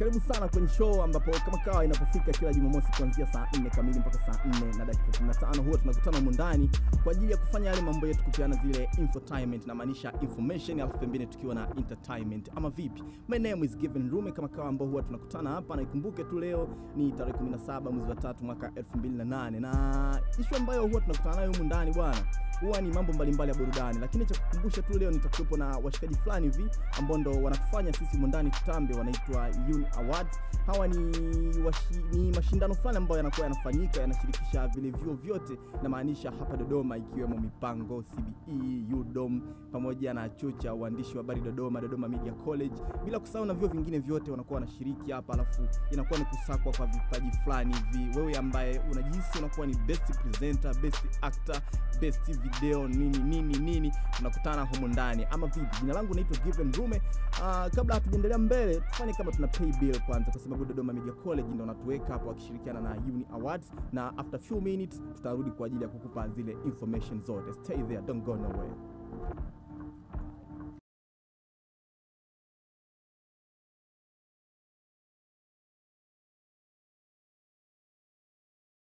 karibu sana kwenye show ambapo kama kawa inapofika kila Jumamosi kuanzia saa 4 kamili mpaka saa 4 na dakika 15 huwa tunakutana humu ndani kwa ajili ya kufanya yale mambo yetu, kupeana zile infotainment, na maanisha information, alafu pembeni tukiwa na entertainment ama vipi. My name is Given Rume, kama kawa ambao huwa tunakutana hapa, na ikumbuke tu leo ni tarehe 17 mwezi wa 3 mwaka 2008 na issue ambayo huwa tunakutana nayo humu ndani bwana huwa ni mambo mbalimbali ya burudani, lakini cha kukumbusha tu leo nitakuwepo na washikaji fulani hivi ambao ndo wanatufanya sisi mundani tutambe, wanaitwa Uni Awards. Hawa ni, washi, ni mashindano fulani ambayo yanakuwa yanafanyika yanashirikisha vile vyuo vyote, na maanisha hapa Dodoma, ikiwemo Mipango, CBE, UDOM pamoja na chuo cha uandishi wa habari Dodoma, Dodoma Media College, bila kusahau na vyuo vingine vyote wanakuwa wanashiriki hapa, alafu inakuwa ni kusakwa kwa vipaji fulani hivi. Wewe ambaye unajihisi unakuwa ni best presenter, best actor, best video nini nini nini, tunakutana humu ndani ama vipi? Jina langu naitwa Given Rume. Uh, kabla hatujaendelea mbele, tufanye kama tuna pay bill kwanza, kwa sababu Dodoma Media College ndio wanatuweka hapo wakishirikiana na Uni Awards, na after few minutes tutarudi kwa ajili ya kukupa zile information zote. Stay there, don't go nowhere.